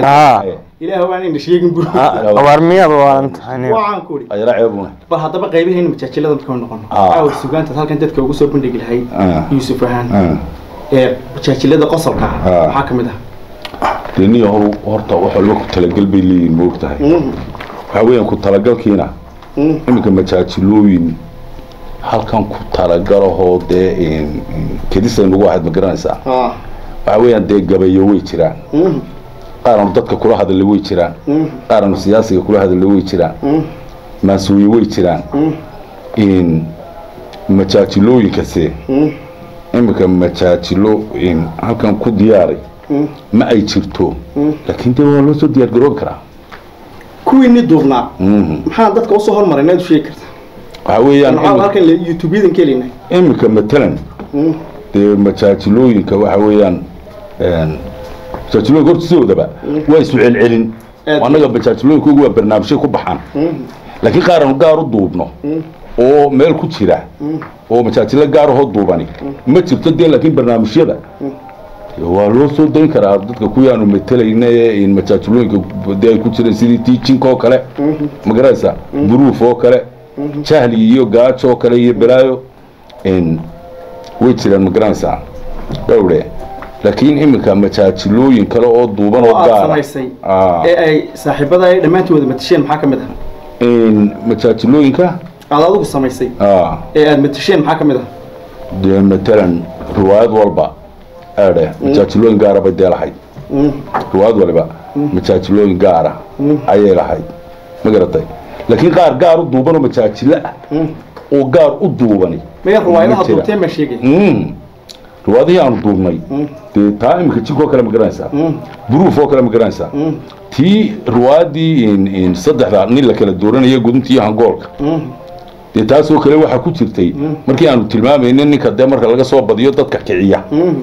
haa ilaah waan ina sheegin bur war miyaad waalan tahay waxaan ku idhi ayala ceebuna bal haddaba qaybahayna majaajilada markaan noqono Ah. caawa sugaanta halkan dadka ugu soo bandhigi lahayd Ah. yuusuf ahaan Ah. ee majaajilada qosolka ah Ah. maxaa ka mid ah dee nin yahow horta wax walba ku talagal bay leeyihin ma og tahay waxaa weeyaan ku talagalkiina iminka majaajilooyin halkan ku talagalahoo dee in- in kedisa nagu ahayd ma garanaysaa waxaa weeyaan dee gabayo way jiraan qaaranu dadka kula hadalla way jiraan qaaranu siyaasiga kula hadalla way jiraan maasuuye way jiraan in majaajilooyinkase iminka majaajilo in halkan ku diyaaray ma ay jirto laakiin dee waa loo soo diyaar garoobi karaa kuwiinni duubnaa Mhm. maxaan dadka usoo hormaray inaad u sheegi karta waxaa weeyaan maxaa imi- halkan le- youtube-yadan ka helinay iminka matalan dee majaajilooyinka waxa weeyaan een, majaajilooyinka horta sidoodaba waa isu celcelin Aad. annaga majaajilooyinkoogu waa barnaamijyo ku baxaan laakiin qaaranu gaar u duubno oo meel ku jira oo majaajilo gaarahoo duubani ma jirto dee laakiin barnaamijyada waa loo soo dayn karaa dadka kuyaanu matalayna ee in majaajilooyinka dee ay ku jireen sidii tiijinka oo kale ma garanaysa buruuf oo kale jahli iyo gaajo oo kale iyo balaayo in way jiraan ma garanaysaa dhowre laakiin iminka majaajilooyin kale oo duuban oo oo aad gaara samaysay Ah. ee ay saaxiibada ay dhammaantooda matasheen maxaa ka mid ah in majaajilooyinka aad adigu samaysay ah, ee aad matasheen maxaa ka mid ah dee matalan riwaayad walba aadhe majaajilooyin gaara bay dee lahayd riwaayad waliba majaajilooyin gaara ayay lahayd ma garatay laakiin qaar gaar u duuban oo majaajilo ah oo gaar u duubani maya riwaayadaha ma jira. duubteen baan sheegay Mm. riwaayadihii aanu duubnay dee taa iminka jinkoo kale ma garanaysaa buruuf oo kale ma garanaysaa tii riwaayadii in- in saddexda nin la kala dooranaya guduntii hangoolka dee taasoo kale waxaa ku jirtay markii aanu tilmaamayna ninka dee marka laga soo badiyo dadka kiciya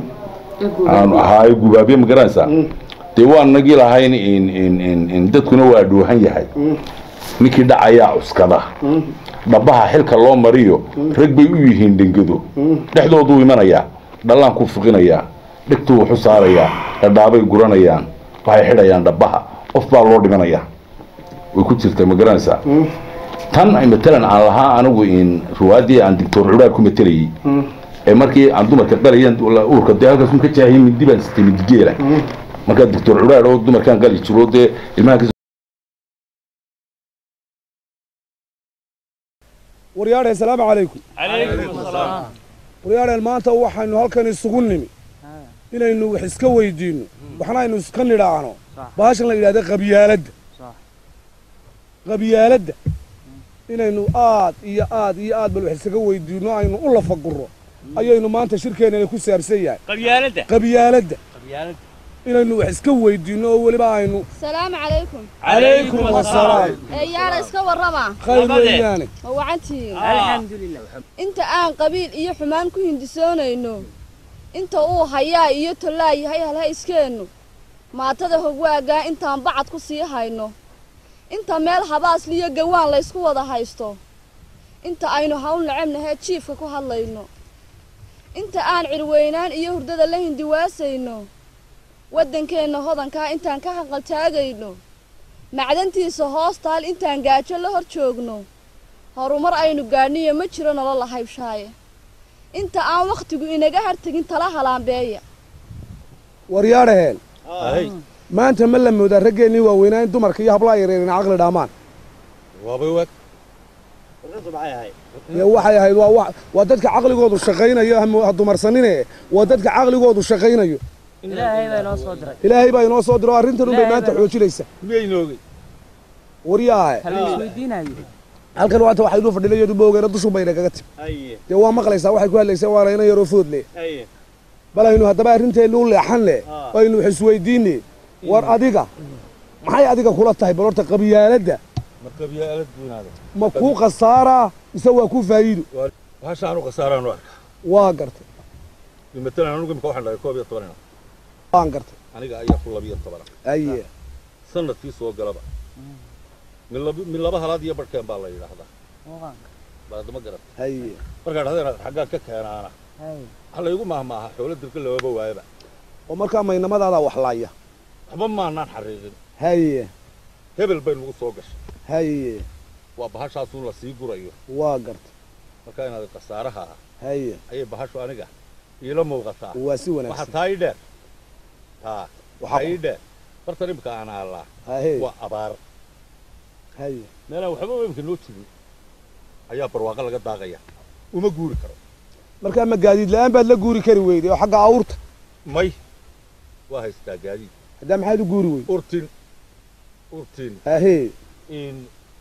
aanu ahaayo gubaabye ma garanaysaa dee waa nagii lahayn in in in in dadkuna waa dhuuhan yahay ninkii dhacayaa cuskada dhabaha xilka loo mariyo rag bay u yihiin dhengado dhexdooduu imanayaa dhallaanku fuqinayaa dhegtuu waxu saarayaa dhadhaabay guranayaan waxay xidhayaan dhabaha qof baa loo dhimanayaa way ku jirta ma garanaysaa tan ay matalan aan lahaa anigu in riwaayadii aan doctor cudhaar ku matelayey ee markii aan dumarka qalayaan uurka dee halkaas un ka jaahiyay mindi baan sitay midigeela markaa doctor cudhaar oo dumarkaan qali jiro dee ilmaha ka waryaadhe asalaamu calaykum waryaadheen maanta waxaynu halkan isugu nimi inaynu wax iska weydiinno waxna aynu iska nidhaahno baashan la yidhahda qabyaaladda qabyaaladda inaynu aad iyo aad iyo aad bal wax isaga weydiinno aynu u lafaguro ayaynu maanta shirkeennana ku saabsan yahay qabyaaladda qabyaaladda qabyaaladda inaynu wax iska weydiinno oo weliba aynu السلام عليكم calaykum wasalaam يا اسكا ورما khayr Nabade. weeyaane ma wacantihiin alxamdulilah inta aan qabiil iyo xumaan ku hindisoonayno inta uu hayaa iyo tolaa yahay halha iskeennu maatada hogwaagaa intaan bacad ku sii hayno inta meel habaasliyo gawaan laysku wada haysto inta aynu hawl necebnahee jiifka ku hadlayno inta aan cirweynaan iyo hurdada la hindiwaasayno waddankeenna hodankaa intaan ka hanqaltaagayno macdantiisa hoostaal intaan gaajo la hor joogno horumar aynu gaadhniyo ma jiro nolol la haybshaaye inta aan wakhtigu inaga hartegin tala halaambeeya waryaadhaheen maanta ma la moodaa raggeennii waaweynaa in dumarka iyo hablaha yareerina caqli dhaamaan dee waxay ahayd waa wa- waa dadka caqligoodu shaqaynayo ha dumarsanine waa dadka caqligoodu shaqaynayo ilaahay baa inoo soo diray ilaahay baa inoo soo diro arrintan unbay Ilaahay maanta baa- xoojinaysa waryaahe hal isweydiinayo halkan waata waxaynu fadhilayadu boogeena dushu bayna kaga timi dee waa maqlaysaa waxay ku hadlaysaa waana ina yaroo food leh bal aynu haddaba arrinteennu u leexan leh oo aynu wax isweydiine war adiga maxay adiga kula tahay bal horta qabyaaladda ma kuu khasaaraa mise waa kuu faa'iido waxaashaanu khasaaraanu arka waa gartay matalan anugu imika waxaan dhahay koob iyo tobanina waan gartay aniga ayaa ku labiyo tobana aye sanadkii soo galaba mid laba- mid laba halaad iyo barhkeen baa la yidhaahdaa baadama garat aye markaa dhahdeen xaggaan ka keenaana waxa laygu mahmaaha xoolo dirka looma waayaba oo markaa maynamadaada wax laaya waxba maanaan xariiqin haye hebel bay nagu soo gashay haye waa bahashaasuun la sii gurayo waa garta marka inaad khasaaraha ah haye ayay bahashu aniga iila muuqataa waa si waxa wanaagsan taa ii dheer taa Waxa waxaa ii dheer bartan imika aan aallaa haye waa abaar haye meelaan waxba imika noo jirin ayaa barwaaqo laga daaqaya uma guuri karo markaa ma gaadiid la-aan baad la guuri kari weyday oo xagga awrta may waa haystaa gaadiid haddaa maxaad u guuri weyday urtin urtin hahe in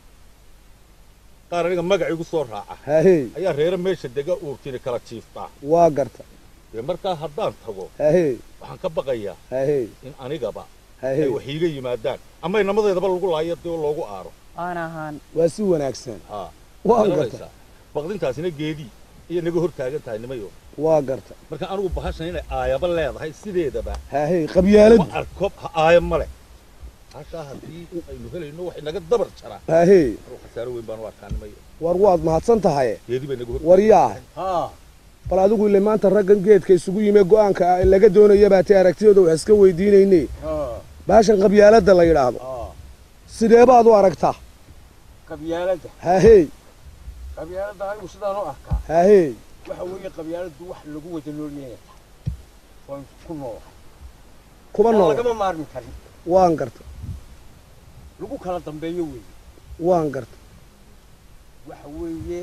qaar aniga magac igu soo raaca hahe ayaa reere meesha dega urtini kala jiiftaa waa garta dee markaa haddaan tago hahe waxaan ka baqayaa hahe in anigaba hahe ay wax iiga yimaadaan ama inamadeedaba lagu laayo dee oo loogu aaro aan ahaan waa si wanaagsan haa waa garta garanaysaa baqdintaasina geedii iyo naga hor taagan tahay nimayo waa garta marka anigu bahashan inay aayaba leedahay sideedaba hahe qabyaaladu ma arko ha aaya ma leh hashaa haddii aynu helayno waxay naga dabar jaraa hahe anigu khasaaro weyn baan u arkaa nimayo war waad mahadsan tahay geedii bay naga hor waryaa haa bal adigu ile maanta raggan geedka isugu yime go'aanka ah laga doonaya baa tay aragtiyooda wax iska weydiinayne baashan qabyaaladda la yidhaahdo sidee baad u aragtaa qabyaaladda haahey qabyaaladda anigu sidaan u arkaa haahey waxa weeye qabyaaladdu wax lagu wada noolyahay waan ku noolahay kuba Aan nool lagama maarmi karin waan garta lagu kala dambeeyo weeye waan garta waxa weeye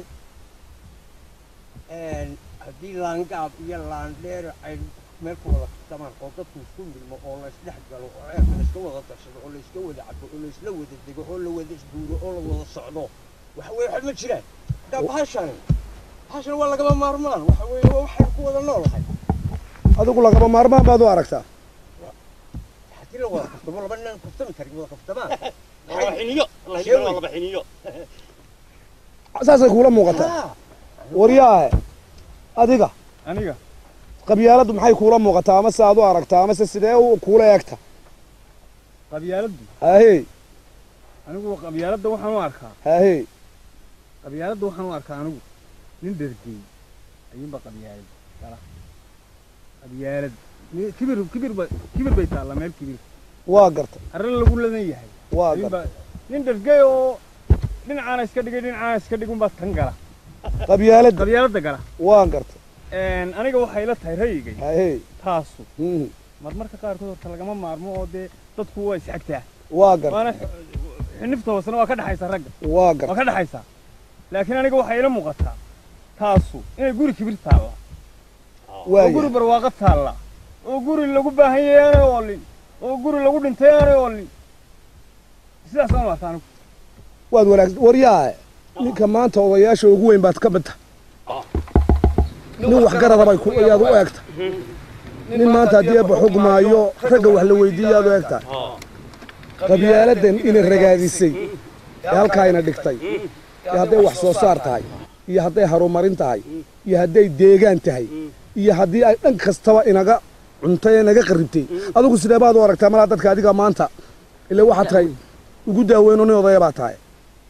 een, haddii laangaab iyo laandheer ay meel ku wada damaan oo dadku isku milmo oo la isdhex galo oo ceelka la iska wada darsado oo la iska wada cabo oo la isla wada dego oo la wada isguuro oo la wada socdo waxa weeye waxba ma jiraan daa bahashani bahashani waa lagama maarmaan waxa weeye waa waxaynu ku wada noolahay adigu lagama maarmaan baad u aragtaa haddii la wada kaftamo laba nin kaftami karin wada kaftamaan laba xiniyo Shee wey. laba xiniyo saasay kuula muuqataa Ah, waryaahe adiga aniga qabyaaladdu maxay kuula muuqataa amase aad u aragtaa amase sidee u kuula eegta qabyaaladdu haahey anigu qabyaaladda waxaan u arkaa haahey qabyaaladda waxaan u arkaa anigu nin dhergey ayuunba qabyaalad gala qabyaalad ni- kibir kibir ba kibir bay taallaa meel kibir waa garta arrin lagu ladan yahay waa ayuunba garta nin dhergey oo dhinacaana iska dhigay dhinacaana iska dhig unbaa tan gala qabyaaladda qabyaaladda gala waan garta Een, aniga waxay la tahay ra'yigay haahey taasu mhm, marmarka qaarkood horta lagama maarmo oo dee dadku waa isxagtaa waa garta waana x- xinifta hoosena waa ka dhaxaysa ragga waa waa garta ka dhaxaysaa laakiin aniga waxay ila muuqataa taasu inay guri kibir taalla oo guri waaya barwaaqo taalla oo guri lagu baahan yahay aanay oolin oo guri lagu dhintay aanay oolin sidaas aan u arkaa anigu waad wanaagsan waryaahe ninka maanta odayaasha ugu weyn baad ka mid tahay nin waxgarada bay ku ayaad u eegta nin maanta haddii eebba xugmaayo ragga wax la weydiiyaad u eegtahay qabyaaladan ina ragaadisay ee halkaa ina dhigtay iyo hadday wax soo saar tahay iyo hadday harumarin tahay iyo hadday deegaan tahay iyo haddii ay dhan kastaba inaga cuntay ee naga qarribtay adigu sidee baad u aragtaa malaa dadka adiga maanta ila waxaad tahay ugu daaweyno nin odaya baa tahay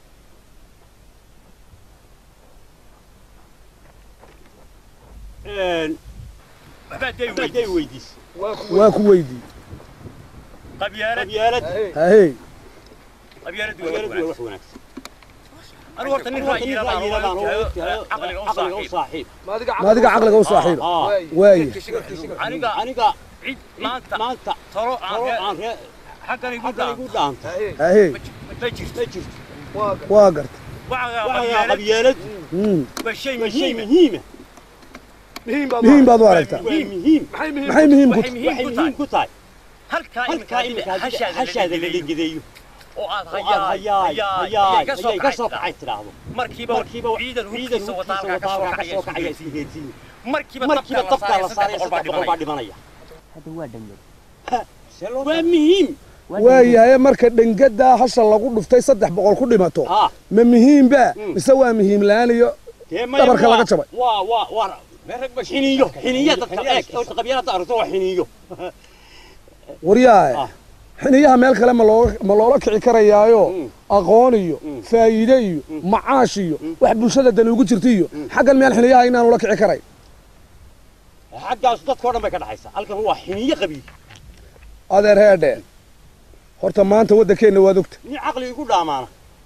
waxbaad day weydiis waa ku weydii qabyaalad hahey qabyaaladu waa wax wanaagsan anigu horta nin ra'yiladaan caqliga u saaxiib ma adiga caqliga u saaxiiba waaye aniga aniga cid maanta maanta talo aan ree xaggan igu dhaanta hahey ma jirto waa garta waxaa qabyaalad Mm. waa shay muhiima muhiim baad u aragtaa muhiim maxay muhiim ku waxay muhiim ku tahay halkaa iminka hashaada la ligideeyo oo aad hayaay hayaay ka soo kacay tidhaahdo markiiba markiiba ciidan hurkiisa wataa halkaa ka soo kacaya isgeedsiin markiiba markiiba dabkaa la saaraya saddex boqol baa dhimanaya hadda waa dhangad waa muhiim waayahay marka dhengadaa hasha lagu dhuftay saddex boqol ku dhimato haa ma muhiimba mise waa muhiim la-aan iyo dee maya Dhabarka laga jabay. waa waa waa xiniyo xiniyo dadka eeg horta qabyaalada aragto waa xiniyo waryaahe Ah. xiniyaha meel kale ma looga ma loola kici karayaayo Mm. aqoon iyo faa'iide iyo macaash iyo wax bulshada dani ugu jirta iyo xaggan meel xiniyaha inaan ula kici karay xaggaas dadkao dhan bay ka dhaxaysaa halkan waa xiniyo qabiil adeer heedhe horta maanta waddankeenna waad ogta nin caqli igu dhaamaana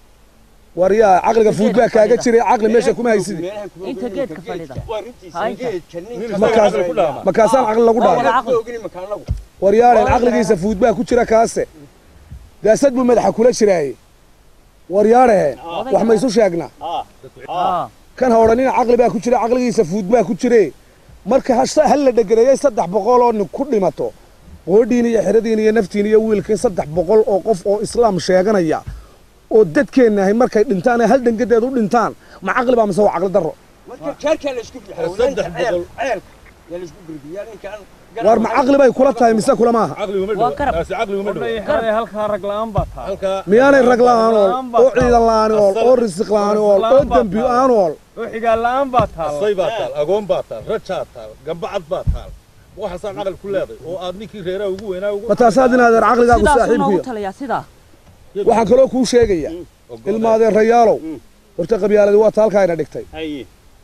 waryaa caqliga fuud baa kaaga jiray caqli meesha kuma haysidi inta geedka fadhida waa runtiisa Haynta. geedka ninka Markaas- caqli ku dhaama. markaasaan caqli lagu dhaama Waa ma ogni makaanagu waryaaren caqligiisa fuud baa ku jira kaase daasad buu madaxa kula jiraaye waryaaraheen wax ma isu sheegnaa aa aa kan ha odhanina caqli baa ku jira caqligiisa fuud baa ku jire marka has- hal la dhegareeyey saddex boqol oo nin ku dhimato qoodhiin iyo xeradiin iyo naftiin iyo wiilkiin saddex boqol oo qof oo islaam sheeganaya oo dadkeennahay markay dhintaan ee hal dhangadeed u dhintaan ma caqli baa mise waa caqli darro marka jeerkaa la isku bixiyay Saddex ceel boqol. ceelka yaa la isku gurbiyaa ninkaan waar ma caqli bay kula tahay mise kula maaha caqligu ma Waa dhow garab. taasi caqligu ma dhow hade halkaa rag la'aan baa taa halkaa miyaanay rag la'aan ool oo ciidan la'aan ool oo risiq la'aan ool oo dembi la'aan ool oo xigaan la'aan baa taala asay baa taal agoon baa taal rajaa taal gambacad baa taal waxaasaan caqli ku leeday oo aad ninkii reeraha ugu weynaa ugu ma taasaad inaadeer caqligaagu sidaasuu saaxiibkuya noogu talayaa sidaa waxaan kaloo kuu sheegaya Ogolaan. ilmaadeen rayaalow horta qabyaaladii waa taalkaayna dhigtay haye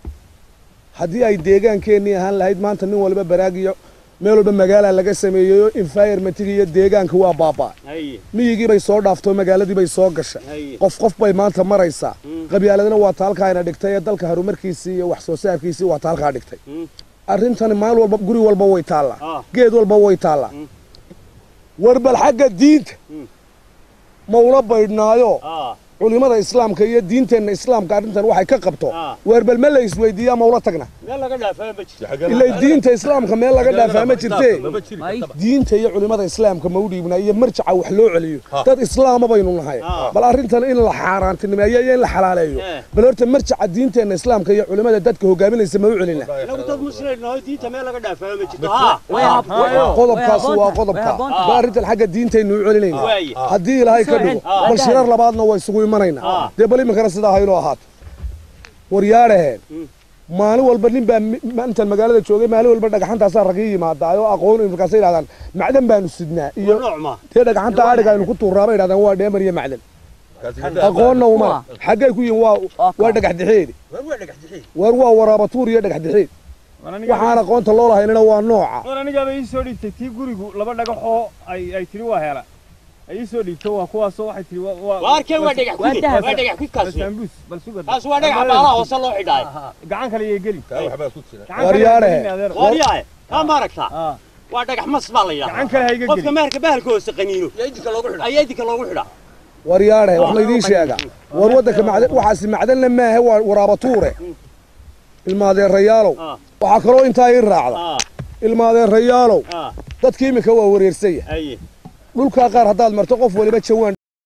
haddii ay deegaankeenii ahaan lahayd maanta nin walba baraagiyo meel walba magaalaa laga sameeyey oo environmentiga iyo deegaanka waa baabaa haye miyigii bay soo dhaaftoo magaaladii bay soo gashay haye qof qof bay maanta maraysaa Mm. qabyaaladina waa taalkaayna dhigtay ee dalka horumarkiisii iyo wax soo saarkiisii waa taalkaa dhigtay Mm. arrintani maal walba guri walba way taallaa Ah. geed walba way taallaa Mm. war bal xagga diinta Mm. ma ula baydhnaayo aa culimada islaamka iyo diinteenna islaamka arrintan waxay ka qabto Ah. waar bal ma la isweydiiyaa ma ula tagna meel laga dhaafaa ma jirto Xagee- ilay diinta islaamka meel laga dhaafaa ma jirtee maba jiri May. kartaba. diinta iyo culimada islaamka ma u dhiibnaa iyo marjaca wax loo celiyo Ha. dad islaama baynu nahay Ha. bal arrintan in la xaaraantinimeeyo iyo in la xalaaleeyo Eh. bal horta marjaca diinteenna islaamka iyo culimada dadka hogaaminaysa ma u celina inagu dad muslim naho diinta meel laga dhaafaa ma jirto Ma haa way hab- Hayo. qodobkaas way waa habboon qodobka tahay, way habboon bal arrintan xagga diintaynu u celinayna waaye haddii ilaahay ka dhigo Ah. bal shirar labaadna waa isugu imanaynaa Ah. dee bal iminkana sidaa haynoo ahaato waryaadhaheen Mm. maalin walba nin baa mi- ma- intaan magaalada joogay maalin walba dhagaxantaasaa ragii yimaadaa oo aqoon markaasay yidhahdaan macdan baanu sidnaa iyo nooc ma dee dhagaxanta adhiga aynu ku tuuraaba yidhahdaan waa dheemar iyo macdan Kaasi hadda- aqoonna uma Waa. xaggay ku yihin waa waa dhagax dixeedi war waa dhagax dixi waar waa waraabatuur iyo dhagax dixeed waxaan aqoonta loo lahaynina waa nooca war anigaaba ii soo dhiibtay tii gurigu laba dhagaxoo ay ay tiri waa hela ay ii soo dhiibto waa kuwaasoo waxay tiri waa waa waarkeen waa dhagax Waa kudi dahab. waa dhagax kudkaas wey. basambuus bal suga kaas waa dhagax baalaha hoose loo xidhaay gacan kale iyo geli kaa waxbaa ku jira gacan kale Waryaare. ha gelin adeer. waaryahay kaa ma aragtaa Ah, waa dhagax mas baa la yidhahdaa gacan kale ha iga qofka geli meherka bahalka hoose qaniino ayaa idinka loogu xidhaa waryaadhe wax laydiin sheega war waddanka macdan waxaasi macdanna maahe waa waraabatuure ilmaadeerayaalow Ah. waxaa kaloo intaa ii raacda aa ilmaadeerayaalow aa dadka iminka waa wareersaya haye dhulkaa qaar haddaad marto qof waliba jawaan